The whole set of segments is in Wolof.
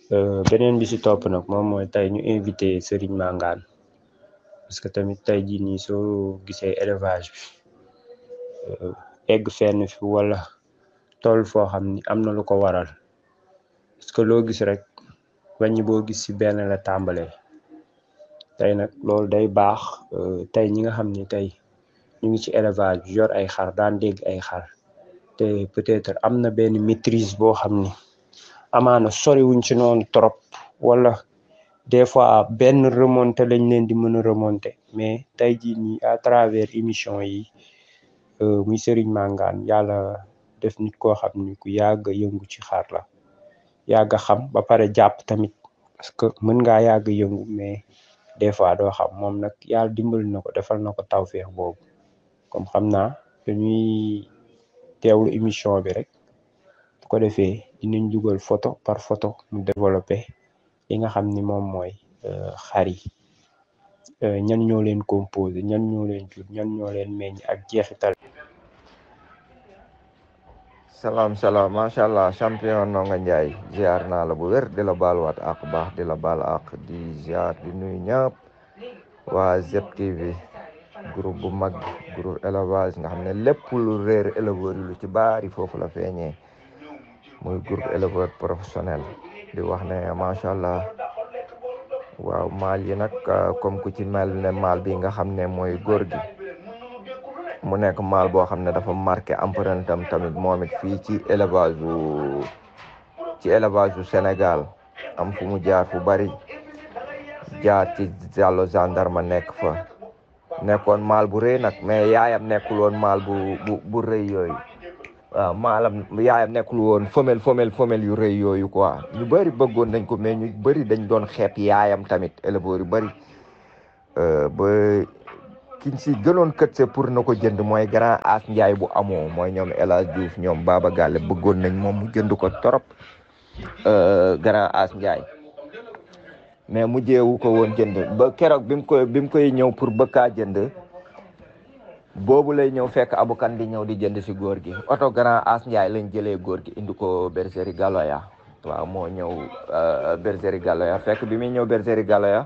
beneen bi si topp nag moom mooy tey ñu invité Serigne Mangane parce que tamit tey jii nii soo gisee élevage bi egg fenn fi wala toll foo xam ni am na lu ko waral parce que loo gis rek wàññi boo gis si benn la tàmbalee tey nag loolu day baax tey ñi nga xam ni tey ñu ngi ci élevage bi yor ay xar daan dégg ay xar te peut-être am na benn maîtrise boo xam ni amaana soriwuñ ci noonu trop wala des fois benn remonté lañ leen di mën a remonté mais tey jii nii à travers émission yi muy Serigne Mangane yàlla def nit koo xam ni ku yàgg yëngu ci xar la yàgg xam ba pare jàpp tamit parce que mën ngaa yàgg yëngu mais des fois doo xam moom nag yàlla dimbali na ko defal na ko tawféex boobu comme xam naa dañuy teewlu émission bi rek bu ko defee dinañ dugal photo par photo mu développé li nga xam ni moom mooy xar yi ñan ñoo leen composé ñan ñoo leen jur ñan ñoo leen meññ ak jeexital salaam salaam macha allah champion Ndonga Ndiaye ziar naa la bu wér di la baaluwaat ak baax di la baal ak di ziar di nuyu ñëpp waa ZTV groupe bu mag groupe élevage nga xam ne lépp lu réer éleveur yi lu ci baari foofu la feeñee muy groupe éleveur professionnel di wax ne macha allah waaw maal yi nag comme ku ci mel ne maal bi nga xam ne mooy góor gi mu nekk maal boo xam ne dafa marqué empreinte am tamit moom it fii ci élevage bu ci élevage bu Sénégal am fu mu jaar fu bari jaar ci jàllo gendarme nekk fa nekkoon maal bu rëy nag mais yaayam nekkul woon maal bu bu bu rëy yooyu waaw maalam yaayam nekkul woon femelle femelle femelle yu rëy yooyu quoi ñu bëri bëggoon nañ ko mais ñu bëri dañ doon xeeb yaayam tamit éleveur yu bëri ba kiñ si gënoon kët se pour na ko jënd mooy grand as Ndiaye bu amoo mooy ñoom El Hadj Diouf ñoom Baba Galle bëggoon nañ moom mu jënd ko torop grand as Ndiaye mais mu jeewu ko woon jënd ba keroog bi mu koy bi mu koy ñëw pour bëkkaa jënd boobu lay ñëw fekk abukan di ñëw di jënd si góor gi oto grand as Ndiaye lañ jëlee góor gi indi ko bergerie Galoya waaw moo ñëw bergerie Galoya fekk bi muy ñëw bergerie Galoya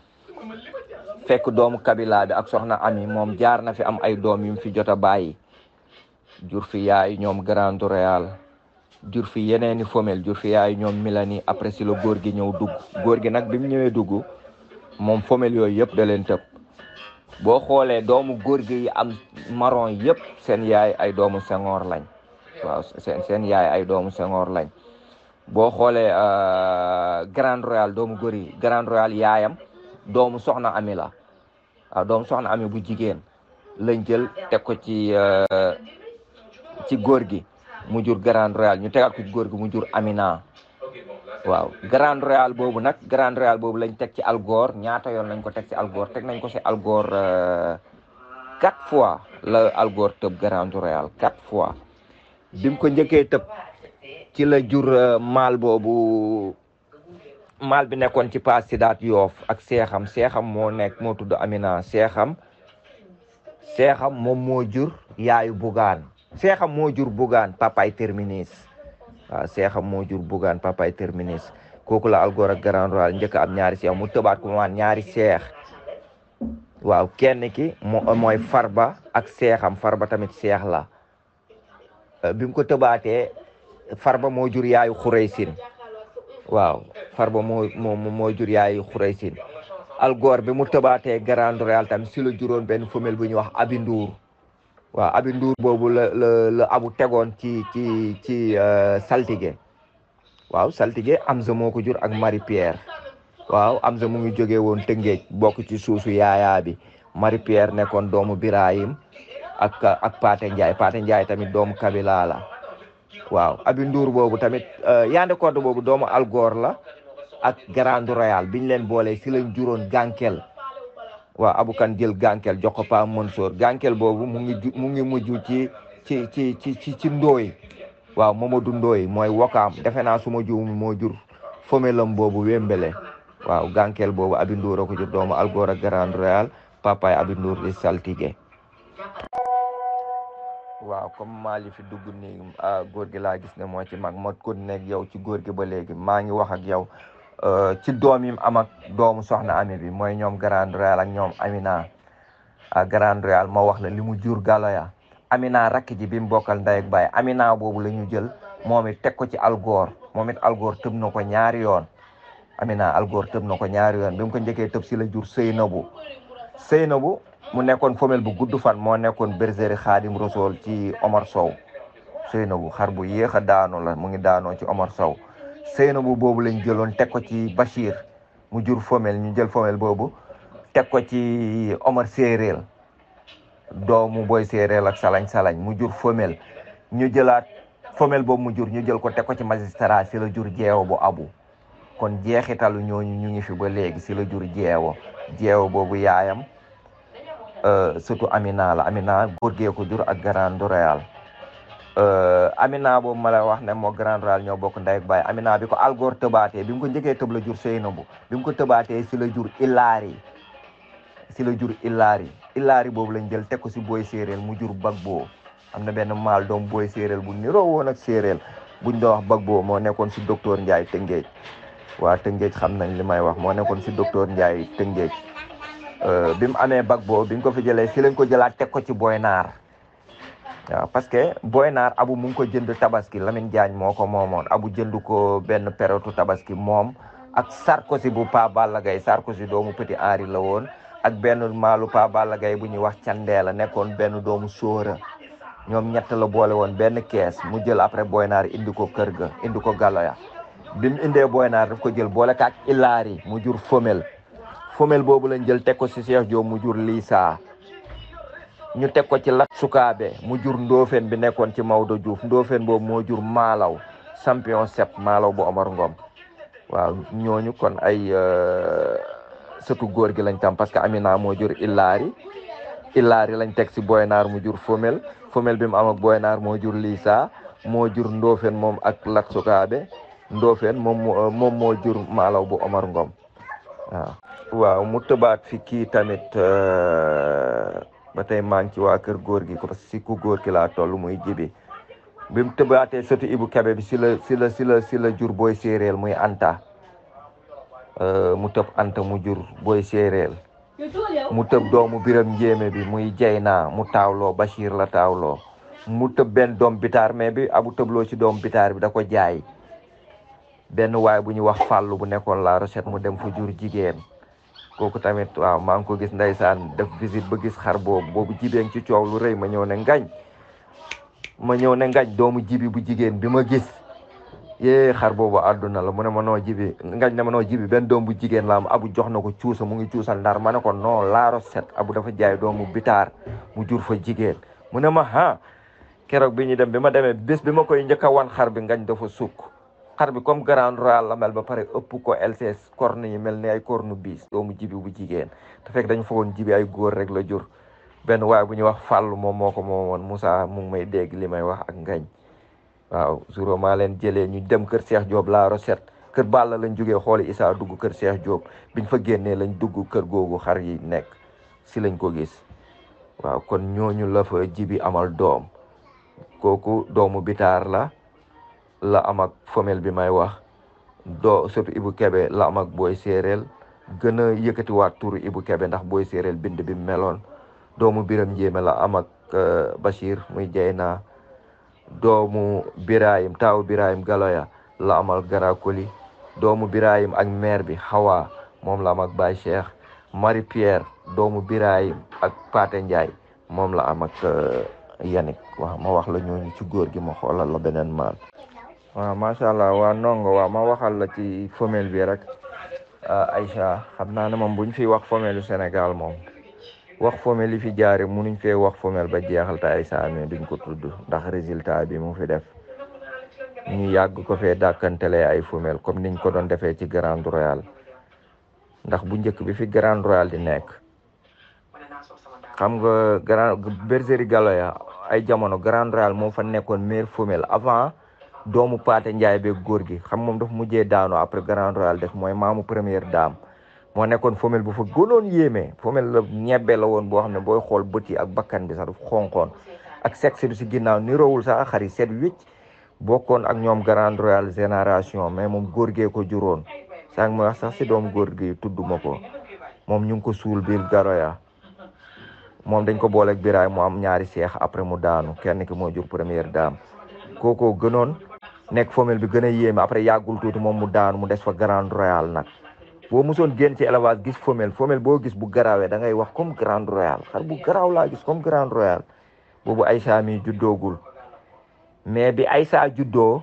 fekk doomu kabila bi ak soxna ami moom jaar na fi am ay doom yu mu fi jot a bàyyi jur fi yaay ñoom Grand Royal jur fi yeneeni femelle jur fi yaay ñoom Milani après si la góor gi ñëw dugg góor gi nag bi mu ñëwee dugg moom femelle yooyu yëpp da leen tëb boo xoolee doomu góor gi yi am marron yëpp seen yaay ay doomu Senghor lañ waaw seen seen yaay ay doomu Senghor lañ boo xoolee Grand Royal doomu góor yi Grand Royal yaayam doomu soxna ami la waaw doomu soxna ami bu jigéen lañ jël teg ko ci ci góor gi mu jur Grand Royal ñu tegaat ko ci góor gi mu jur Amina waaw Grand Royal boobu nag Grand Royal boobu lañ teg ci Algor ñaata yoon lañ ko teg ci Algor teg nañ ko ci Algor quatre fois la Algor tëb Grand Royal quatre fois bi mu ko njëkkee tëb ci la jur maal boobu maal bi nekkoon ci paas si daat yoof ak seexam seexam moo nekk moo tudd Amina seexam seexam moom moo jur yaayu bugaan seexam moo jur bugaan papay terminis waaw seexam moo jur bugaan papay terminis kooku la Algor ak Grand Royal njëkk am ñaari seex mu tëbaat ko maan ñaari seex waaw kenn ki moo mooy farba ak seexam farba tamit seex la bi mu ko tëbaatee farba moo jur yaayu xuraysin waaw farba moo moo moo jur yaayu xuraysin Algor bi mu tëbaatee Grand Royal tamit si la juróon benn femelle bu ñuy wax abi nduur waaw abi nduur boobu la la la abu tegoon ci ci ci saltige waaw saltige Amza moo ko jur ak Marie Pierre waaw Amza mu ngi jógee woon Tëngéej bokk ci suusu yaayaa bi Marie Pierre nekkoon doomu Birahim ak ak Paate Ndiaye Paate Ndiaye tamit doomu Kabila la waaw abi nduur boobu tamit Yandé Codé boobu doomu Algor la ak Grand Royal biñ leen boole si lañ juróon gànkel waaw abukan jël gànkel jox ko Pa Mansour gànkel boobu mu ngi mu ngi mujj ci ci ci ci ci ci ndooy waaw Mamadou Ndooy mooy wokaam defe naa suma juum moo jur fomelam boobu wembele waaw gànkel boobu abi nduur a ko jur doomu Algor ak Grand Royal papaay abi nduur di saltige waaw comme maa li fi dugg nii góor gi laa gis ne moo ci mag ma continué ak yow ci góor gi ba léegi maa ngi wax ak yow ci doom yi am ak doomu soxna ami bi mooy ñoom Grand Royal ak ñoom Amina ak Grand Royal ma wax la li mu jur Galoya Amina rakk ji bi mu bokkal ndey ak baay Amina boobu la ñu jël moom it teg ko ci algoor moom it algoor tëb na ko ñaari yoon Amina algoor tëb na ko ñaari yoon bi mu ko njëkkee tëb si la jur Seynabu Seynabu mu nekkoon femelle bu gudd fan moo nekkoon bergerie Xaadim Rasool ci Omar Sow Seynabu xar bu yéex a daanu la mu ngi daanoo ci Omar Sow Seynabu boobu lañ jëloon teg ko ci Bachir mu jur femelle ñu jël femelle boobu teg ko ci Omar Séeréel doomu boy séeréel ak salañ salañ mu jur femelle ñu jëlaat femelle boobu mu jur ñu jël ko teg ko ci magistrat si la jur jeewo bu abu kon jeexitalu ñooñu ñu ngi fi ba léegi si la jur jeewo jeewo boobu yaayam surtout Amina la Amina góor gee ko jur ak Grand Royal Amina boobu ma la wax ne moo Grand Royal ñoo bokk ndey ak baay Amina bi ko algoor tëbaatee bi mu ko njëkkee tëb la jur Seynabu bi mu ko tëbaatee si la jur Ilaari si la jur Ilaari Ilaari boobu lañ jël teg ko si booy séeréel mu jur Bagbo am na benn maal doom booy séeréel bu niroo woon ak séeréel buñ doon wax Bagbo moo nekkoon si docteur Ndiaye Tëngéej waa Tëngéej xam nañ li may wax moo nekkoon si docteur Ndiaye Tëngéej bi mu amee Bagbo bi ñu ko fi jëlee si lañ ko jëlaat teg ko ci Boy Naar waaw parce que Boy Naar abu mu ngi ko jënd tabaski Lamine Diagne moo ko moomoon abu jënd ko benn période tabaski moom ak Sarkozy bu Pa Balla Gaye Sarkozy doomu Petit Henri la woon ak benn maalu Pa Balla Gaye bu ñuy wax Candela nekkoon benn doomu Sóora ñoom ñett la boole woon benn kees mu jël après Boy Naar indi ko kër ga indi ko Galoya bi mu indee Boy Naar daf ko jël boole kaak Ilaari mu jur femelle femelle boobu lañ jël teg ko si Cheikh Diop mu jur Lisa ñu teg ko ci Lat Sukaabe mu jur Ndofène bi nekkoon ci Maodo Diouf Ndofène boobu moo jur Malaw champion sept Malaw bu Omar Ngom waaw ñooñu kon ay sëtu góor gi lañ tam parce que Amina moo jur Ilaari Ilaari lañ teg si Boy Naar mu jur femelle femelle bi mu am ak Boy Naar moo jur Lisa moo jur Ndofène moom ak Lat Sukaabe Ndofène moom moom moo jur Malaw bu Omar Ngom waaw waaw mu tëbaat fi kii tamit ba tey maa ngi ci waa kër góor gi parce que si ku góor ki laa toll muy jibi bi mu tëbaatee sëtu Ibu Kebe bi si la si la si la si la jur booy séeréel muy Anta mu tëb Anta mu jur booy séeréel mu tëb doomu biram njéeme bi muy Jeyna mu taawloo Bachir la taawloo mu tëb benn doom bitaar mais bi abu tëbloo ci doom bitaar bi da ko jaay benn waay bu ñuy wax fàllu bu nekkoon la recette mu dem fu jur jigéen kooku tamit waaw maa ngi ko gis ndeysaan def visite ba gis xar boobu boobu jibeen ci coow lu rëy ma ñëw ne ngañ ma ñëw ne ngañ doomu jibi bu jigéen bi ma gis yee xar boobu àdduna la mu ne ma noo jibi ngañ ne ma noo jibi benn doom bu jigéen la am abu jox na ko cuusa mu ngi cuusal ndar ma ne ko non laaro set abu dafa jaay doomu bitaar mu jur fa jigéen mu ne ma ha keroog bi ñu dem bi ma demee bés bi ma koy njëkk a wan xar bi ngañ dafa sukk xar bi comme Grand Royal la mel ba pare ëpp ko LCS corne yi mel ni ay corne bis doomu jibi bu jigéen te fekk dañu foogoon jibi ay góor rek la jur benn waay bu ñuy wax fàllu moom moo ko moomoon Moussa mu ngi may dégg li may wax ak ngañ waaw suro maa leen jëlee ñu dem kër Cheikh Diop la recette kër Balla lañ jógee xooli Issa dugg kër Cheikh Diop biñ fa génnee lañ dugg kër googu xar yi nekk si lañ ko gis waaw kon ñooñu la fa jibi amal doom kooku doomu bitaar la la am ak femelle bi may wax doo surtout Ibu Kebe la am ak booy séeréel gën a yëkkatiwaat turu Ibu Kebe ndax booy séeréel bind bi meloon doomu biram njéeme la am ak Bachir muy Jeyna doomu Birahim taawu Birahim Galoya la am ak Garakoli doomu Birahim ak mère bi Hawa moom la am ak Baye Cheikh Marie Pierre doomu Birahim ak Paate Ndiaye moom la am ak Yannick waaw ma wax la ñooñu ci góor gi ma xoolal la beneen maal waaw macha allah waa ndongo waaw ma waxal la ci femelle bi rek Aïcha xam naa ne moom bu ñu fiy wax femelle yu Sénégal moom wax femelle yi fi jaare munuñ fee wax femelle ba jeexal te Aïcha amee duñ ko tudd ndax résultat bi mu fi def ñu yàgg ko fee dàkkantele ay femelle comme niñ ko doon defee ci Grand Royal ndax bu njëkk bi fi Grand Royal di nekk xam nga grand bergerie Galoya ay jamono Grand Royal moo fa nekkoon meilleure femelle avant doomu Paate Njaay beeg góor gi xam moom dafa mujjee daano après Grand Royal def mooy maamu première dame moo nekkoon femelle bu fa gënoon yéeme femelle la ñebbe la woon boo xam ne booy xool bët yi ak bakkan bi sax dafa xonqoon ak sexe bi si ginnaaw ni rowul sax xar yi set wicc bokkoon ak ñoom Grand Royal génération mais moom góor gee ko juróon sànq ma wax sax si doom góor gi tudduma ko moom ñu ngi ko suul biir garoya moom dañ ko booleeg biraay mu am ñaari seex après mu daanu kenn ki moo jur première dame kookoo gënoon nekk femelle bi gën a yéeme après yàggul tuuti moom mu daanu mu des fa Grand Royal nag boo mosoon génn ci élevage gis femelle femelle boo gis bu garaawee da ngay wax comme Grand Royal xar bu garaaw laa gis comme Grand Royal boobu Aïssa mi juddoogul mais bi Aïssa juddoo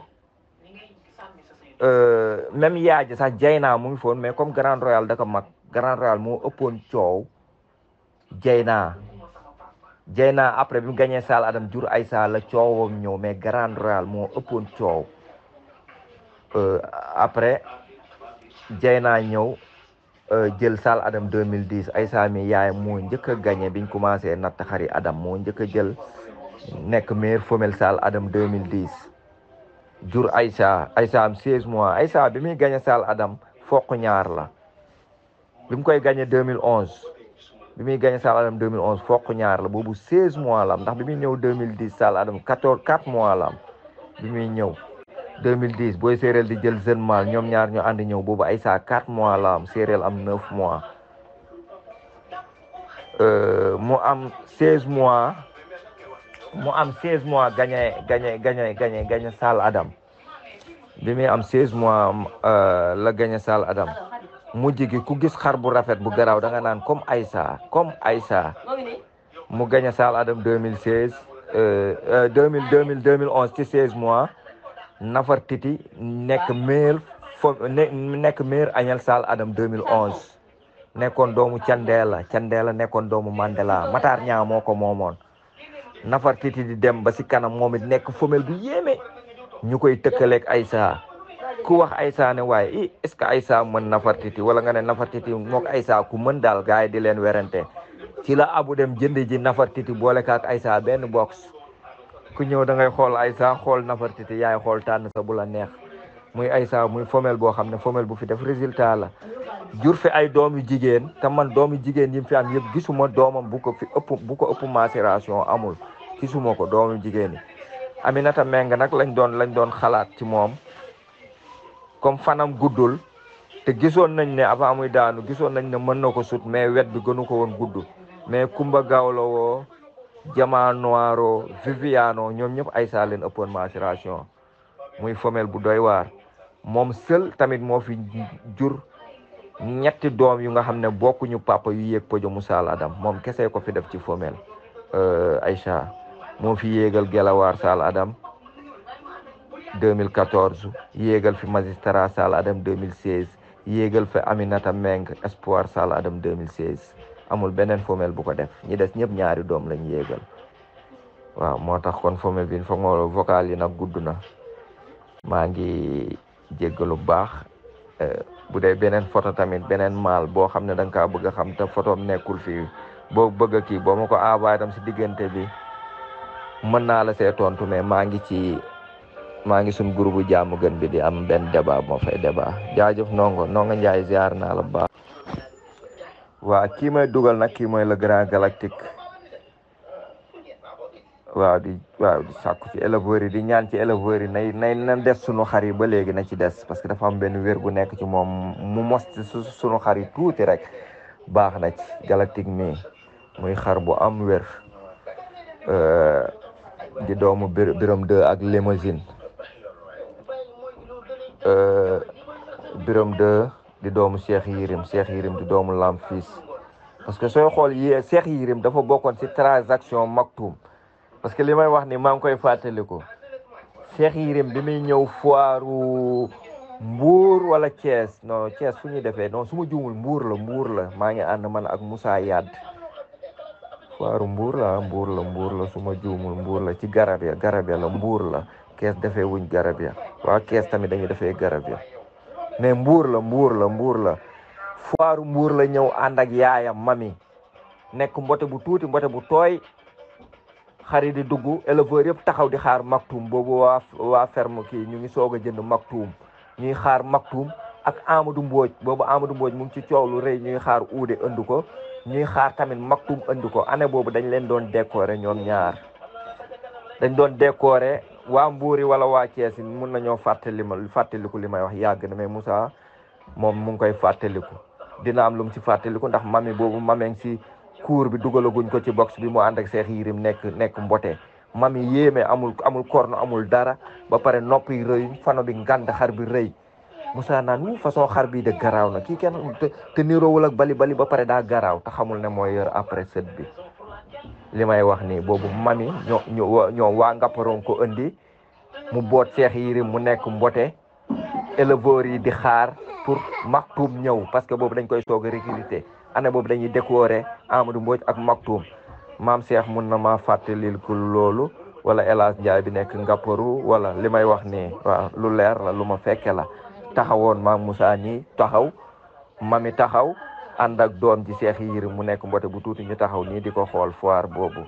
même yaay ji sax Jayna mu ngi foon mais comme Grand Royal da ko mag Grand Royal moo ëppoon coow Jayna Jayna après bi mu gagné Sal Adam jur Aïssa la coowam ñëw mais Grand Royal moo ëppoon coow après Jayna ñëw jël Sal Adam 2010 Aïssa mi yaay moo njëkk a gagné biñ commencé natt xari Adam moo njëkk a jël nekk meilleure femelle Sal Adam 2010 jur Aïssa Aïssa am 16 mois Aïssa bi muy gagné Sal Adam fokk ñaar la bi mu koy gagné 2011 bi muy gagné Sal Adam 2011 fokk ñaar la boobu 16 mois la am ndax bi muy ñëw 2010 Sal Adam 14 4 mois la am bi muy ñëw 2010 booy séeréel di jël jeune mâle ñoom ñaar ñu ànd ñëw boobu Aïssa 4 mois la am séeréel am 9 mois mu am 16 mois mu am 16 mois gagné gagné gagné gagné gagné Sal Adam bi muy am 16 mois la gagné Sal Adam mujj gi ku gis xar bu rafet bu garaaw da nga naan comme Aïssa comme Aïssa mu gagné Sal Adam 2016 2000 2000 2011 ci 16 mois Nafar Titi nekk meilleur fo nekk meilleur añal Sal Adam 2011 nekkoon doomu Candeela Candeela nekkoon doomu Mandela Matar Ñaa moo ko moomoon Nafar Titi di dem ba si kanam moom it nekk femelle bu yéeme ñu koy tëkkaleeg Aïssa ku wax Aïssa ne waaye i est-ce que Aïssa mën Nafar Titi wala nga ne Nafar Titi mook Aïssa ku mën daal gars yi di leen werante ci la abu dem jënd ji Nafar Titi boole kaak Aïssa benn box ku ñëw da ngay xool Aïssa xool Nafar Titi yaay xool tànn sa bu la neex muy Aïssa muy femelle boo xam ne femelle bu fi def résultat la jur fi ay doom yu jigéen te man doom yu jigéen yi mu fi am yëpp gisuma doomam bu ko fi ëpp bu ko ëpp macération amul gisuma ko doom yu jigéen yi Aminata Meng nag lañ doon lañ doon xalaat ci moom comme fanam guddul te gisoon nañ ne avant muy daanu gisoon nañ ne mën na ko sut mais wet bi gënu ko woon gudd mais Kumba Gawlo woo Jama Noiro Viviano ñoom ñëpp Aïssa leen ëppoon macération muy femelle bu doy waar moom seul tamit moo fi jur ñetti doom yu nga xam ne bokkuñu papa yu yéeg pojo mu Sal Adam moom kese ko fi def ci femelle Aïcha moo fi yéegal Gelawaar Sal Adam 2014 yéegal fi Magistrat Sal Adam 2016 yéegal fi Aminata Meng Espoir Sal Adam 2016 amul beneen femelle bu ko def ñi des ñëpp ñaari doom lañ yéegal waaw moo tax kon femelle bi fa nga vocal yi nag gudd na maa ngi jéggalu baax bu dee beneen photo tamit beneen maal boo xam ne da nga kaa bëgg a xam te photo nekkul fii boo bëgg a kii boo ma ko envoyé tam si diggante bi mën naa la see tontu mais maa ngi ci maa ngi suñ groupe jàmm gën bi di am benn débat moo fay débat jaajëf nongo nongo njaay ziar naa la baax waa kii may dugal nag kii mooy le grand galactique waaw di waaw di sàkku ci éleveurs yi di ñaan ci éleveurs yi nay nay na des sunu xar yi ba léegi na ci des parce que dafa am benn wér gu nekk ci moom mu mos ci sunu xar yi tuuti rek baax na ci galactique mi muy xar bu am wér di doomu biram deux ak limousine biram deux di doomu Cheikh Yirim Cheikh Yirim di doomu lam fils parce que sooy xool yi Cheikh Yirim dafa bokkoon ci transaction maktum parce que li may wax ni maa ngi koy fàttaliku Cheikh Yirim bi muy ñëw foiru Mbour wala Thiès non Thiès fu ñuy defee non su ma juumul Mbour la Mbour la maa ngi ànd man ak Moussa Yad foiru Mbour la Mbour la Mbour la su ma juumul Mbour la ci garab ya garab ya la Mbour la Kees defee wuñ garab ya waa Kees tamit dañuy defee garab ya mais Mbour la Mbour la Mbour la foiru Mbour la ñëw ànd ak yaayam mami nekk mbote bu tuuti mbote bu tooy xari di dugg éleveur yëpp taxaw di xaar maktum boobu waa waa ferme kii ñu ngi soog a jënd maktum ñuy xaar maktum ak Amadou Mbodj boobu Amadou Mbodj mu ngi ci coow lu rëy ñuy xaar uude andi ko ñuy xaar tamit maktum andi ko année boobu dañ leen doon décorer ñoom ñaar dañ doon décorer waa Mbuuri wala waa Thiès mun nañoo fàttali ma fàttaliku li may wax yàgg na mais Moussa moom mu ngi koy fàttaliku dina am lu mu ci fàttaliku ndax mami boobu mameng si cour bi dugalaguñ ko ci box bi mu ànd ak Cheikh Yérim nekk nekk mbote mami yéeme amul amul korno amul dara ba pare nopp yi rëy fano bi ngand xar bi rëy Moussa naan wu façon xar bii de garaaw na kii kenn te te niroowul ak bali bali ba pare daa garaaw te xamul ne mooy yor après sët bi li may wax nii boobu mami ñoo ñoo ñoo waa ngapparoon ko indi mu boot Cheikh Yérim mu nekk mbote éleveurs yi di xaar pour Maktoum ñëw parce que boobu dañ koy soog a recruter année boobu dañuy décorer Amadou Mbodj ak Maktoum maam Cheikh mun na maa fàttalil ku loolu wala El Hadj Ndiaye bi nekk ngapparu wala li may wax nii waaw lu leer la lu ma fekke la taxawoon maam Moussa ñi taxaw mami taxaw ànd ak doom ji Cheikh Yérim mu nekk mbote bu tuuti ñu taxaw nii di ko xool foire boobu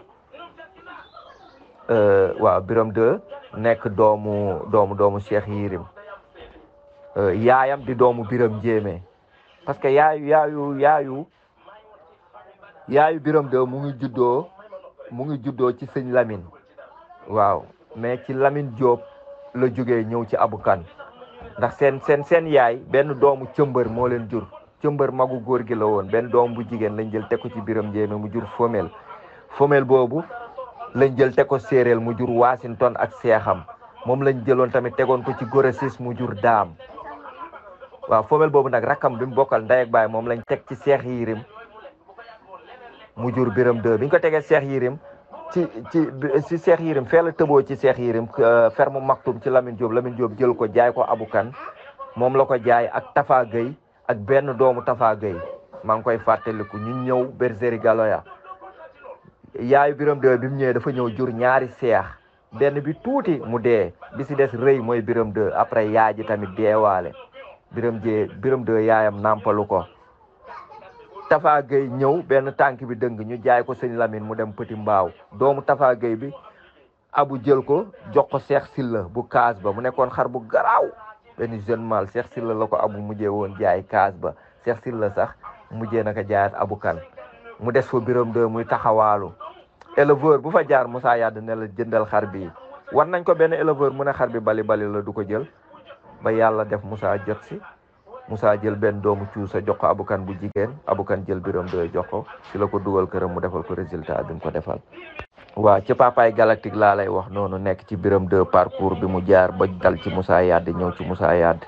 waaw Biram de nekk doomu doomu doomu Cheikh Yérim yaayam di doomu Biram Njéeme parce que yaayu yaayu yaayu yaayu Biram de mu ngi juddoo mu ngi juddoo ci sëñ Lamine waaw mais ci Lamine Diop la jógee ñëw ci abukan ndax seen seen seen yaay benn doomu cëmbër moo leen jur cëmbër magu góor gi la woon benn doom bu jigéen lañ jël teg ko ci biram njéeme mu jur femelle femelle boobu lañ jël teg ko séeréel mu jur Washington ak seexam moom lañ jëloon tamit tegoon ko ci Goresis mu jur daam waaw femelle boobu nag rakkam bi mu bokkal ndey ak baay moom lañ teg ci Cheikh Yérim mu jur biram deux bi ñu ko tegee Cheikh Yérim ci ci ci Cheikh Yérim fee la tëboo ci Cheikh Yérim ferme Maktoum ci Lamine Diop Lamine Diop jël ko jaay ko abukan moom la ko jaay ak Tafa Gueye ak benn doomu Tafa Gueye maa ngi koy fàttaliku ñu ñëw Bergerie Galoya yaayu biram deux bi mu ñëwee dafa ñëw jur ñaari seex benn bi tuuti mu dee bi si des rëy mooy biram deux après yaay ji tamit deewaale biram jee biram deux yaayam nàmpalu ko Tafa Gueye ñëw benn tànk bi dëng ñu jaay ko sëñ Lamine mu dem Petit Mbaaw doomu Tafa Gueye bi abu jël ko jox ko Cheikh Silla bu kaas ba mu nekkoon xar bu garaaw benn jeune mâle Cheikh Silla la ko abu mujjee woon jaay kaas ba Cheikh Silla sax mujjee naka jaayaat abu kan mu des fa biram de muy taxawaalu éleveur bu fa jaar Moussa Yade ne la jëndal xar bi war nañ ko benn éleveur mu ne xar bi bali bali la du ko jël ba yàlla def Moussa jot si Moussa jël benn doomu cuusa jox ko abukan bu jigéen abukan jël biram doy jox ko si la ko dugal këram mu defal ko résultat bi mu ko defal waaw ci papaay galactique laa lay wax noonu nekk ci biram de parcours bi mu jaar ba dal ci Moussa Yade ñëw ci Moussa Yade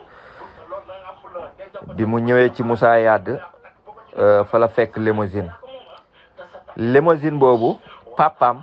bi mu ñëwee ci Moussa Yade fa la fekk limousine limousine boobu papam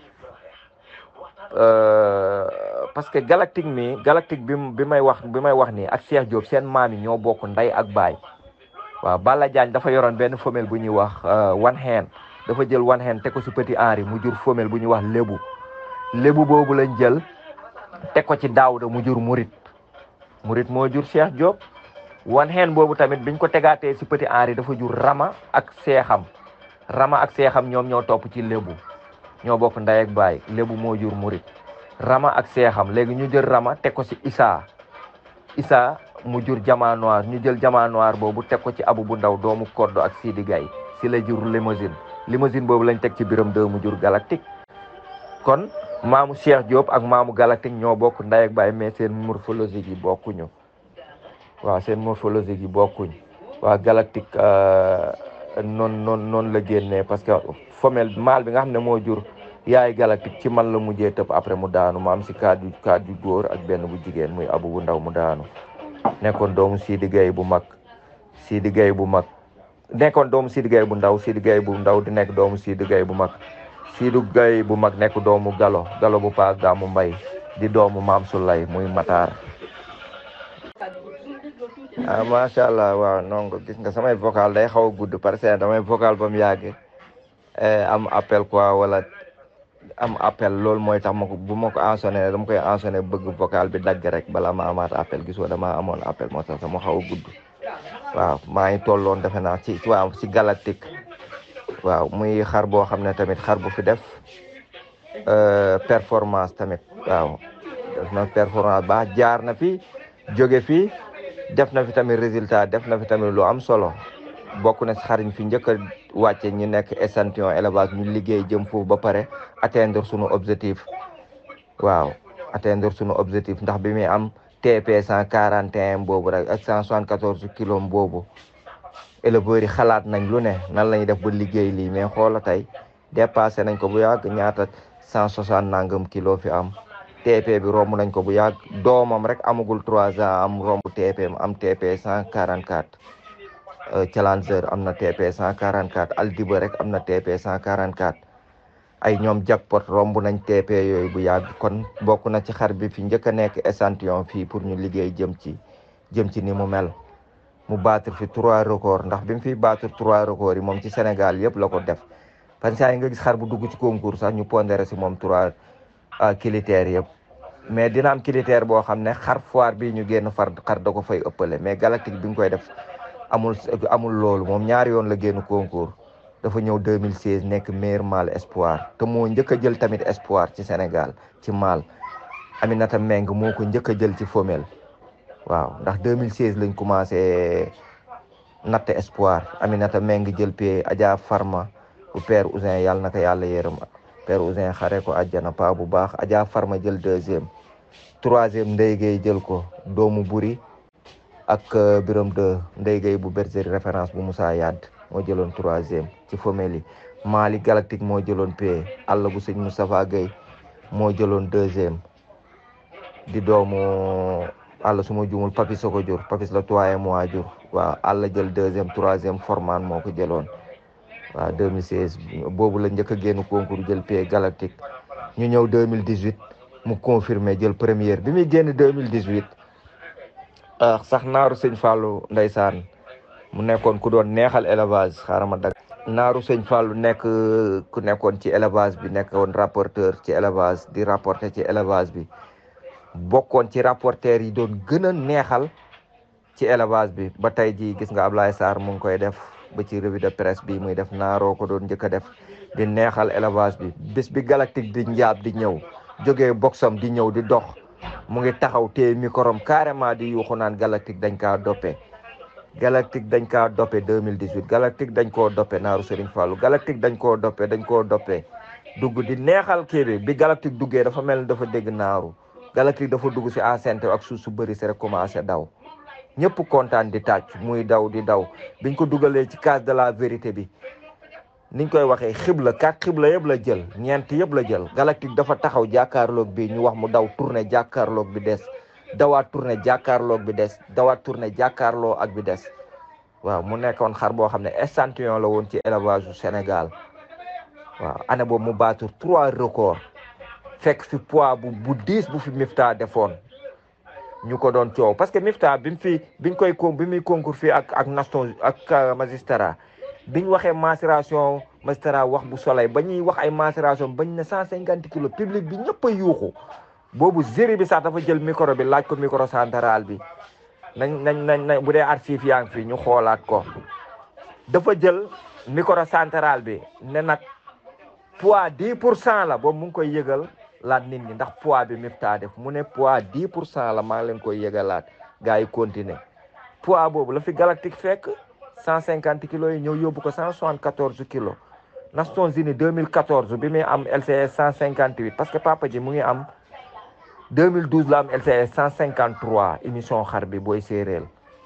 parce que galactique mi galactique bi bi may wax bi may wax nii ak Cheikh Diop seen maam yi ñoo bokk ndey ak baay waaw Balla Diagne dafa yoroon benn femelle bu ñuy wax one hand dafa jël one hand teg ko si petit Henri mu jur femelle bu ñuy wax lébu lébu boobu lañ jël teg ko ci Daouda mu jur murit murit moo jur Cheikh Diop one hand boobu tamit biñ ko tegaatee si petit Henri dafa jur Rama ak seexam Rama ak seexam ñoom ñoo topp ci lébu ñoo bokk ndey ak baay lébu moo jur murit Rama ak seexam léegi ñu jël Rama teg ko ci Issa Issa mu jur Jama Noir ñu jël Jama Noir boobu teg ko ci Abu bu ndaw doomu Koddo ak Sidi Gaye si la jur limousine limousine boobu lañ teg ci biram deux mu jur galactique kon maamu Cheikh Diop ak maamu galactique ñoo bokk ndey ak baay mais seen morphologie yi bokkuñu waaw seen morphologie yi bokkuñ waaw galactique noonu noonu noonu la génnee parce que femelle mâle bi nga xam ne moo jur yaay galactique ci man la mujjee tëb après mu daanu ma am si kaddu kaddu góor ak benn bu jigéen muy abu bu ndaw mu daanu nekkoon doomu Sidi Gaye bu mag Sidi Gaye bu mag nekkoon doomu Sidi Gaye bu ndaw Sidi Gaye bu ndaw di nekk doomu Sidi Gaye bu mag Sidi Gaye bu mag nekk doomu Galo Galo bu paas daamu mbay di doomu maam Sulay muy Matar ah macha allah waaw nongo gis nga samay vocal day xaw a gudd parce que damay vocal ba mu yàgg am appel quoi wala am appel loolu mooy tax ma ko bu ma ko ensonné dama koy ensonné bëgg vocal bi dagg rek bala ma amaat appel gisoo dama amoon appel moo tax sama xaw a gudd waaw maa ngi tolloon defe naa ci waaw ci galactique waaw muy xar boo xam ne tamit xar bu fi def performance tamit waaw def na performance baax jaar na fi jóge fi def na fi tamit résultat def na fi tamit lu am solo bokk na si xariñ fi njëkk a wàcce ñu nekk échantillon élevage ñu liggéey jëm foofu ba pare atteindre sunu objectif waaw atteindre sunu objectif ndax bi muy am TP cent quarante et un boobu rek ak cent soixante quatorze kilos boobu éleveurs yi xalaat nañ lu ne nan la ñuy def ba liggéey lii mais xoola tey dépassé nañ ko bu yàgg ñaata cent soixante nangam kilo fi am TP bi romb nañ ko bu yàgg doomam rek amagul trois ans am romb TP am TP cent quarante quatre Challenger am na TP cent quarante quatre Aldiba rek am na TP cent quarante quatre ay ñoom jackpot romb nañ TP yooyu bu yàgg kon bokk na ci xar bi fi njëkk a nekk échantillon fii pour ñu liggéey jëm ci jëm ci ni mu mel mu battre fi trois records ndax bi mu fiy battre trois records yi moom ci Sénégal yëpp la ko def parce que yi nga gis xar bu dugg ci concours sax ñu pondéré si moom trois critères yëpp mais dina am critère boo xam ne xar foire bi ñu génn far xar da ko fay ëppale mais galactique bi nga koy def amul amul loolu moom ñaari yoon la génn concours dafa ñëw 2016 nekk meilleur mâle espoir te moo njëkk a jël tamit espoir ci Sénégal ci mâle Aminata Meng moo ko njëkk a jël ci femelle waaw ndax 2016 lañ commencé natt espoir Aminata Meng jël pie Adja Farma bu père Ousin yàlla na ko yàlla yërëm père Ousin xare ko àjjana pa bu baax Adja Farma jël deuxième troisième Ndeye Gueye jël ko doomu buri ak biram de Ndeye Gueye bu bergerie référence bu Moussa Yad moo jëloon troisième ci femelle yi Mali Galactique moo jëloon pie àll bu sëñ Moustapha Gueye moo jëloon deuxième di doomu àll su ma jumul papis ko jur papis la trois mois jur waaw àll jël deuxième troisième forman moo ko jëloon waaw 2016 boobu la njëkk a génn concours jël pie galactique ñu ñëw 2018 mu confirmé jël première bi muy génn 2018 sax naaru sëñ Fallou ndeysaan mu nekkoon ku doon neexal élevage xaaral ma dag naaru sëñ Fallou nekk ku nekkoon ci élevage bi nekkoon rapporteur ci élevage di rapporter ci élevage bi bokkoon ci rapporteur yi doon gën a neexal ci élevage bi ba tey jii gis nga Ablaye Sarr mu ngi koy def ba ci revue de presse bi muy def naaroo ko doon njëkk a def di neexal élevage bi bés bi galactique di njaab di ñëw jógee boxam di ñëw di dox mu ngi taxaw téye microm carrément di yuuxu naan galactique dañ kaa doppe galactique dañ kaa doppe 2018 galactique dañ koo doppe naaru Serigne Fallou galactique dañ koo doppe dañ koo doppe dugg di neexal kii bi bi galactique duggee dafa mel ni dafa dégg naaru galactique dafa dugg si enceinte ak suuf su bëri si rek commencé daw ñëpp kontaan di tàcc muy daw di daw biñ ko dugalee ci case de la vérité bi niñ koy waxee xibla kat xibla yëpp la jël ñeent yëpp la jël galactique dafa taxaw jàkkaarloog bi ñu wax mu daw tourné jàkkaarloog bi des dawaat tourné jàkkaarloog bi des dawaat tourné jàkkaarloo ak bi des waaw mu nekkoon xar boo xam ne échantillon la woon ci élevage du Sénégal waaw année boobu mu battre trois records fekk fi poids bu bu diis bu fi Mifta defoon ñu ko doon coow parce que Mifta bi mu fi biñ koy con bi muy concours fii ak ak Naston ak magistrat biñ waxee macération magistrat wax bu soleil ba ñuy wax ay macération bañ ne cent cinquante kilos public bi ñëpp a yuuxu boobu géri bi sax dafa jël micro bi laaj ko micro central bi nañ nañ nañ nañ bu dee archive yaa ngi fi ñu xoolaat ko dafa jël micro central bi ne nag poids dix pour cent la boobu mu ngi koy yëgal laat nit ñi ndax poids bi Mifta def mu ne poids dix pour cent la maa ngi leen koy yëgalaat gars yi continuer poids boobu la fi galactique fekk cent cinquante kilos yi ñëw yóbbu ko cent soixante quatorze kilos Nations Unies deux mille quatorze bi muy am LCS cent cinquante huit parce que papa ji mu ngi am deux mille douze la am LCS cent cinquante trois émission xar bi booy séeréel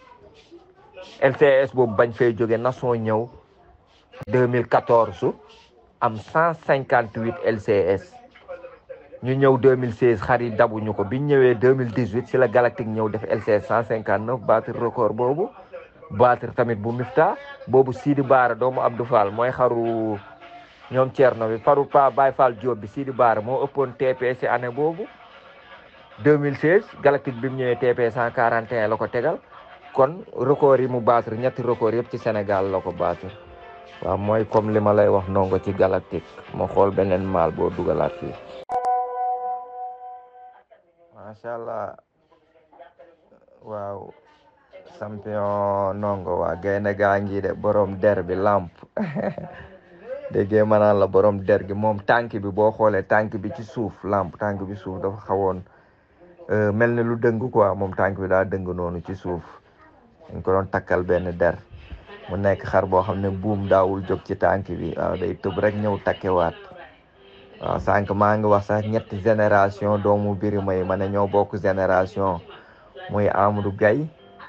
LCS boobu bañ fay jóge nation ñëw deux mille quatorze am cent cinquante huit LCS ñu ñëw 2016 xar yi dabuñu ko biñ ñëwee 2018 si la galactique ñëw def LCS 159 battre record boobu battre tamit bu Mifta boobu Sidi Baara doomu Abdou Fall mooy xaru ñoom Thierno bi faru pa Baye Fall Diop bi Sidi Baara moo ëppoon TP si année boobu 2016 galactique bi mu ñëwee TP 141 la ko tegal kon record yi mu battre ñetti record yëpp ci Sénégal la ko battre waaw mooy comme li ma lay wax nongo ci galactique ma xool beneen maal boo dugalaat fii macha allah waaw champion nongo waa gaynde gaa ngi de borom der bi lamp déggee ma naan la borom der gi moom tànk bi boo xoolee tànk bi ci suuf lamp tànk bi suuf dafa xawoon mel ni lu dëng quoi moom tànk bi daa dëng noonu ci suuf dañ ko doon takkal benn der mu nekk xar boo xam ne buum daawul jóg ci tànk bi waaw day tëb rek ñëw takkewaat waaw sànq maa ngi wax sax ñetti génération doomu birima yi ma ne ñoo bokk génération muy Amadou Gaye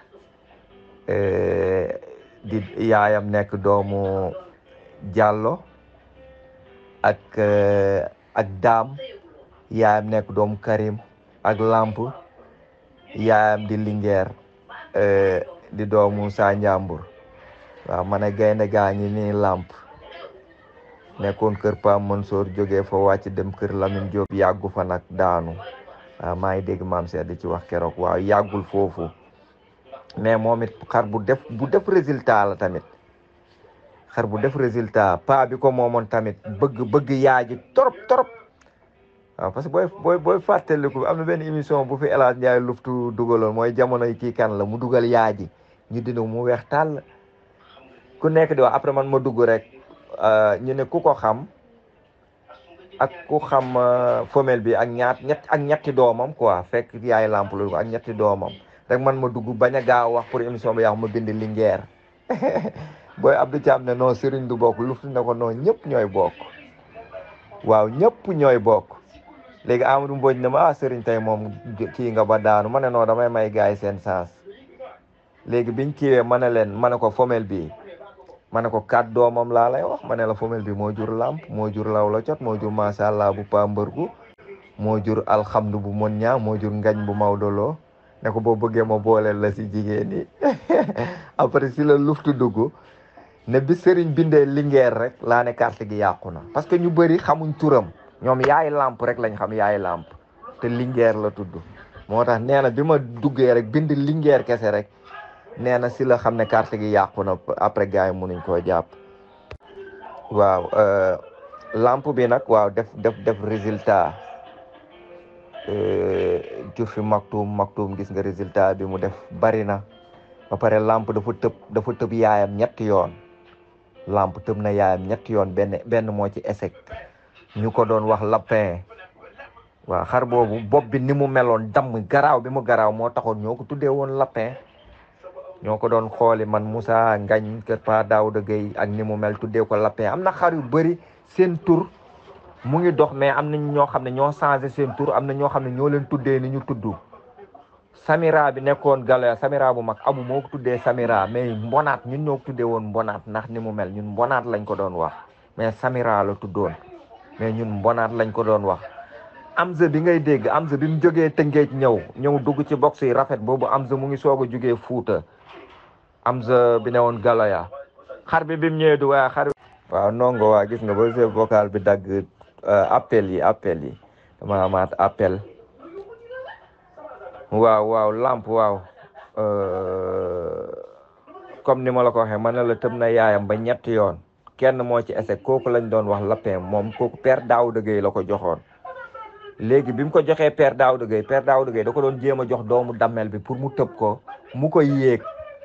di yaayam nekk doomu Diallo ak ak Daam yaayam nekk doomu Karim ak Lamp yaayam di Linguère di doomu Sa Njambur waaw ma ne gaynde gaa ñi nii Lamp nekkoon kër Pam Mansour jógee fa wàcc dem kër Lamine Diop yàggu fa nag daanu waaw maa ngi dégg maam Seydou di ci wax keroog waaw yàggul foofu mais moom it xar bu def bu def résultat la tamit xar bu def résultat pa bi ko moomoon tamit bëgg bëgg yaaji trop trop waaw parce que booy booy booy fàttaliku am na benn émission bu fi El Hadj Ndiaye luftu dugaloon mooy jamono yi kii kan la mu dugal yaaji ñu dina mu weex tàll ku nekk di wax après man ma dugg rek ñu ne ku ko xam ak ku xam femelle bi ak ñaat ñett ak ñetti doomam quoi fekk yaay lamp lu ko ak ñetti doomam rek man ma dugg bañ a gaaw wax pour émission bi yàqu ma bind Linguère booy Abdou Thiam ne non Serigne du bokk luftu ne ko non ñëpp ñooy bokk waaw ñëpp ñooy bokk léegi Amadou Mbodj ne ma ah Serigne tey moom kii nga ba daanu ma ne non damay may gars yi seen sens léegi biñ kiiwee ma ne leen ma ne ko femelle bi ma ne ko kat doomam laa lay wax ma ne la femelle bi moo jur lamp moo jur law la cot moo jur macha allah bu pa mbërgu moo jur alhamdu bu mon ñaa moo jur ngañ bu mawdoloo ne ko boo bëggee ma booleel la si jigéen ñi après si la luftu dugg ne bi sëriñ bindee Linguère rek laa ne carte gi yàqu na parce que ñu bëri xamuñ turam ñoom yaay lamp rek lañ xam yaay lamp te Linguère la tudd moo tax nee na bi ma duggee rek bind Linguère kese rek nee na si la xam ne carte gi yàqu na après gars yi mënuñ koo jàpp waaw lamp bi nag waaw def def def résultat jur fi maktuum maktuum gis nga résultat bi mu def bari na ba pare lamp dafa tëb dafa tëb yaayam ñetti yoon lamp tëb na yaayam ñetti yoon benn benn moo ci échec ñu ko doon wax lapin waaw xar boobu bopp bi ni mu meloon damm garaaw bi mu garaaw moo taxoon ñoo ko tuddee woon lapin ñoo ko doon xooli man Moussa Ngañ kër Pa Daouda Gueye ak ni mu mel tuddee ko lapin am na xar yu bëri seen tur mu ngi dox mais am na ñoo xam ne ñoo changé seen tur am na ñoo xam ne ñoo leen tuddee ni ñu tudd Samira bi nekkoon Galoya Samira bu mag abu moo ko tuddee Samira mais mbonaat ñun ñoo ko tuddee woon mbonaat ndax ni mu mel ñun mbonaat lañ ko doon wax mais Samira la tuddoon mais ñun mbonaat lañ ko doon wax Amza bi ngay dégg Amza bi mu jógee Tëngéej ñëw ñëw dugg ci box yi rafet boobu Amza mu ngi soog a jógee Fuuta Amza bi ne woon Galoya xar bi bi mu ñëwee du waaye xar waaw nongo waa gis nga ba chef vocal bi dagg appel yi appel yi dama amaat appel waaw waaw lamp waaw comme ni ma la ko waxee ma ne la tëb na yaayam ba ñetti yoon kenn moo ci ese kooku lañ doon wax lapin moom kooku père Daouda Gueye la ko joxoon léegi bi mu ko joxee père Daouda Gueye père Daouda Gueye da ko doon jéem a jox doomu dammel bi pour mu tëb ko mu koy yéeg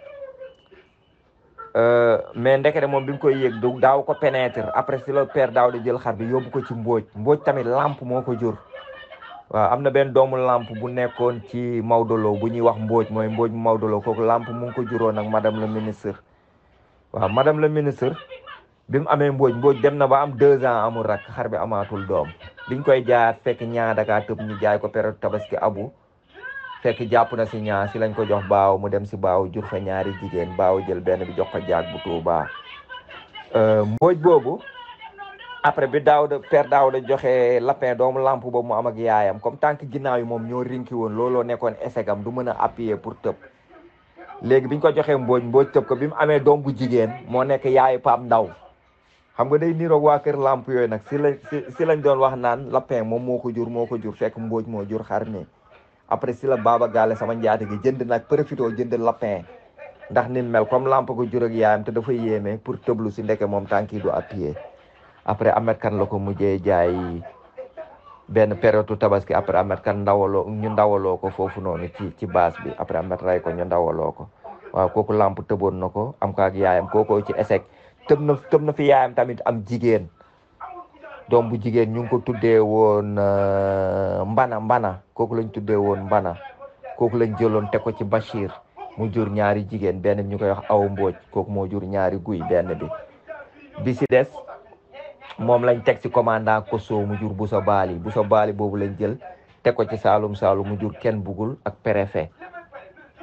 mais ndekete moom bi mu koy yéeg du daaw ko pénétrer après si la père Daouda jël xar bi yóbbu ko ci mbóoj mbóoj tamit lamp moo ko jur waaw am na benn doomu lamp bu nekkoon ci Maodolo bu ñuy wax mbóoj mooy mbóoj Maodolo kooku lamp mu ngi ko juróon ak madame le ministre waaw madame le ministre bi mu amee mbóoj mbóoj dem na ba am deux ans amul rak xar bi amaatul doom biñ koy jaayaat fekk ñaa dakaa tëb ñu jaay ko période tabaski abu fekk jàpp na si ñaa si lañ ko jox baaw mu dem si baaw jur fa ñaari jigéen baaw jël benn bi jox ko jaag bu tuubaa mbóoj boobu après bi daaw de père daaw de joxe lapin doomu lamp boobu mu am ak yaayam comme tànk ginnaaw yi moom ñoo rinki woon looloo nekkoon esegam du mën a appuyer pour tëb léegi biñ ko joxee mbooj mbooj tëb ko bi mu amee doom bu jigéen moo nekk yaayu Pape Ndaw xam nga day niroog waa kër lamp yooyu nag si lañ si lañ doon wax naan lapin moom moo ko jur moo ko jur fekk mbooj moo jur xar mi après si la Baba Gale sama njaati gi jënd nag profité jënd lapin ndax ni mel comme lamp ko jur ak yaayam te dafa yéeme pour tëblu si ndeke moom tànk yi du appuyer après Ahmed kan la ko mujjee jaay benn période tabaski après Ahmed kan ndawaloo ñu ndawaloo ko foofu noonu ci ci base bi après Ahmed ray ko ñu ndawaloo ko waaw kooku lamp tëboon na ko am ko ak yaayam kooko ci échec tëb na tëb na fi yaayam tamit am jigéen doom bu jigéen ñu ngi ko tuddee woon mbana mbana kooku lañ tuddee woon mbana kooku lañ jëloon teg ko ci Bachir mu jur ñaari jigéen benn bi ñu koy wax aw mbooj kooku moo jur ñaari guy benn bi bi si des moom lañ teg ci commandant Koso mu jur Boussa Bali Boussa Bali boobu lañ jël teg ko ci Saalum Saalum mu jur kenn bugul ak préfet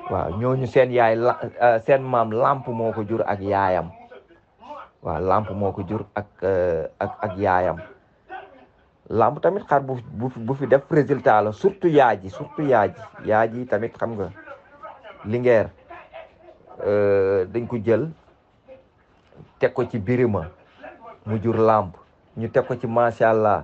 waaw ñooñu seen yaay la seen maam lamp moo ko jur ak yaayam waaw lamp moo ko jur ak ak ak yaayam lamp tamit xar bu bu bu fi def résultat la surtout yaa ji surtout yaa ji yaa ji tamit xam nga lingeer dañ ko jël teg ko ci birima mu jur lamp ñu teg ko ci macha allah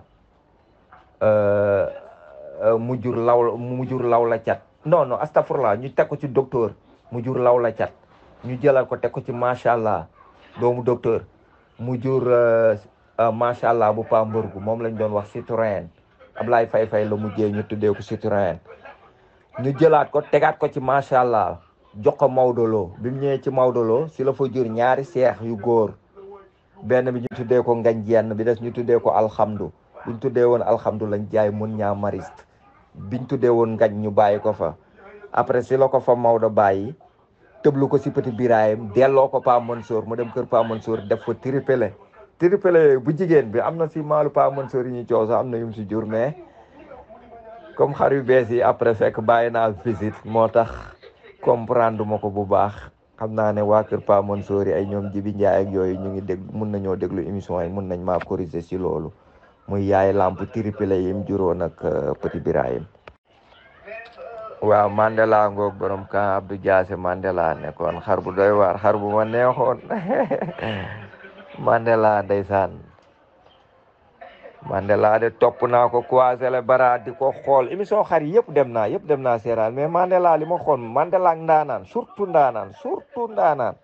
mu jur law mu jur law la cat non non astafurlah ñu teg ko ci docteur mu jur law la cat ñu jëlal ko teg ko ci macha allah doomu docteur mu jur macha allah bu pa mbërgu moom lañ doon wax Citroën Ablaye Fay Fay la mujjee ñu tuddee ko Citroën ñu jëlaat ko tegaat ko ci macha allah jox ko Maodo Lo bi mu ñëwee ci Maodo Lo si la fa jur ñaari seex yu góor benn bi ñu tuddee ko ngañ jenn bi des ñu tuddee ko alhamdu buñ tuddee woon alhamdu lañ jaay mun ñaa mariste biñ tuddee woon ngañ ñu bàyyi ko fa après si la ko fa Maodo bàyyi tëblu ko si petit birayim delloo ko Pa Mansour mu dem kër Pa Mansour def fa tripele tripele bu jigéen bi am na si maalu Pa Mansour yi ñu coow sax am na yum si jur mais comme xar yu bees yi après fekk bàyyi naa visite moo tax comprendre ma ko bu baax xam naa ne waa kër Pa Mansour yi ay ñoom Jibi Njaay ak yooyu ñu ngi dégg mun nañoo déglu émission yi mun nañ maa corriger si loolu muy yaay lamp tripele yi mu juróon ak petit birayim waaw Mandela ngoog borom kan Abdou Diassé Mandela nekkoon xar bu doy waar xar bu ma neexoon Mandela ndeysaan Mandela de topp naa ko croisé le bara di ko xool émission xar yëpp dem naa yëpp dem naa seeraan mais Mandela li ma xool Mandela ak ndaanaan surtout ndaanaan surtout ndaanaan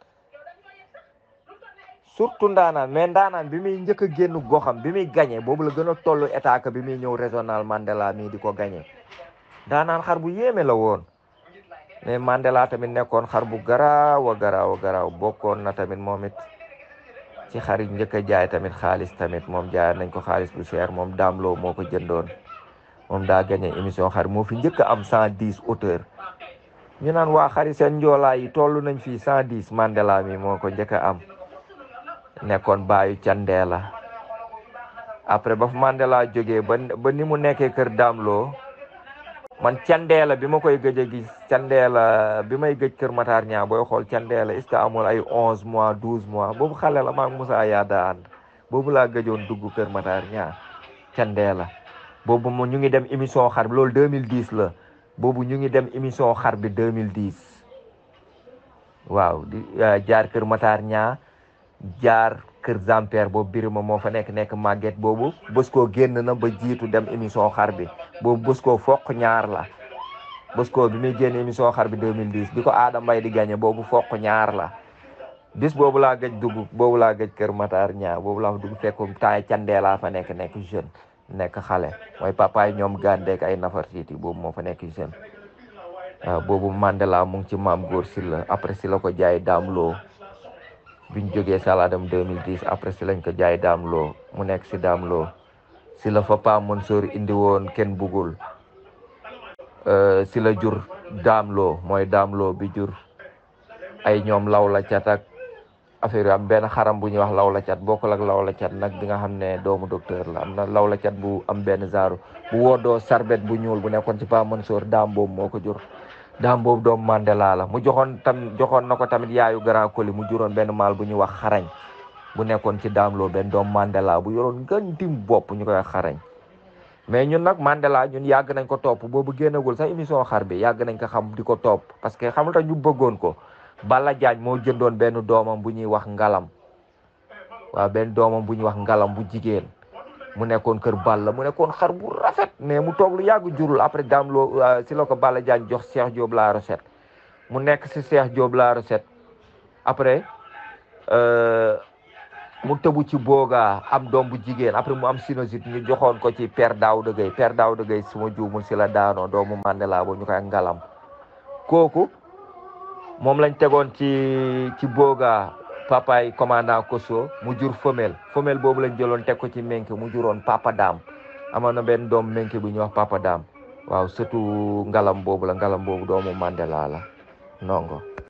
surtout ndaanaan mais ndaanaan bi muy njëkk a génn goxam bi muy gagné boobu la gën a toll état que bi muy ñëw régional Mandela mii di ko gagné ndaanaan xar bu yéeme la woon mais Mandela tamit nekkoon xar bu garaaw a garaaw a garaaw bokkoon na tamit moom it ci xar yi njëkk a jaay tamit xaalis tamit moom jaay nañ ko xaalis bu cher moom daamloo moo ko jëndoon moom daa gagné émission xar moo fi njëkk a am cent dix auteur ñu naan waa xari seen njoolaay yi toll nañ fii cent dix Mandela mi moo ko njëkk a am nekkoon baayu Candeela après ba fu Mandela jógee ba ba ni mu nekkee kër daamloo man candeela bi ma koy gëj a gis candeela bi may gëj kër Matar ñaa booy xool candeela est-ce que amul ay onze mois douze mois boobu xale la maag Moussa Yaada ànd boobu laa gëjoon dugg kër Matar ñaa candeela boobu mo ñu ngi dem émission xar bi loolu 2010 la boobu ñu ngi dem émission xar bi 2010 waaw di jaar kër Matar ñaa jaar kër Zamper boobu birima moo fa nekk nekk màgget boobu bés koo génn na ba jiitu dem émission xar bi boobu bés koo foq ñaar la bés koo bi muy génn émission xar bi 2010 bi ko Adama Mbaye di gagné boobu foq ñaar la bis boobu laa gëj dugg boobu laa gëj kër Matar ñaar boobu laa dugg fekk taay candee laa fa nekk nekk jeune nekk xale mooy papaay ñoom gàndeek ay nafar siiti boobu moo fa nekk jeune waaw boobu Mandela mu ngi ci maam góor si la après si la ko jaay daam loo biñ jógee saladam 2010 après si lañ ko jaay daam loo mu nekk si daam loo si la fa Pa Mansour indi woon kenn bugul si la jur daam loo mooy daam loo bi jur ay ñoom law la cat ak affaire yu am benn xaram bu ñuy wax law la cat bokkul ak law la cat nag bi nga xam ne doomu docteur la am na law la cat bu am benn zaaru bu woodoo sarbet bu ñuul bu nekkoon ci Pa Mansour daam boobu moo ko jur daam boobu doomu Mandela la mu joxoon tam joxoon na ko tamit yaayu grand coli mu juróon benn maal bu ñuy wax xarañ bu nekkoon ci daam loo benn doomu Mandela bu yoroon ngën dim bopp ñu koy wax xarañ mais ñun nag Mandela ñun yàgg nañ ko topp boobu génnagul sax émission xar bi yàgg nañ ko xam di ko topp parce que xamul tax ñu bëggoon ko Balla Diagne moo jëndoon benn doomam bu ñuy wax ngalam waaw benn doomam bu ñuy wax ngalam bu jigéen mu nekkoon kër Balla mu nekkoon xar bu rafet mais mu toog lu yàgg jurul après daam loo si la ko Balla Diagne jox Cheikh Diop la recette mu nekk si Cheikh Diop la recette après mu tëbu ci boogaa am doom bu jigéen après mu am sinusite ñu joxoon ko ci père Daouda Gueye père Daouda Gueye suma juumul si la daanoo doomu Mandela boobu ñu koy ngalam kooku moom lañ tegoon ci ci boogaa papaay commandant Koso mu jur femelle femelle boobu lañ jëloon teg ko ci menke mu juroon papa daam amoon na benn doom menke bu ñuy wax papa daam waaw surtout ngalam boobu la ngalam boobu doomu Mandela la nongo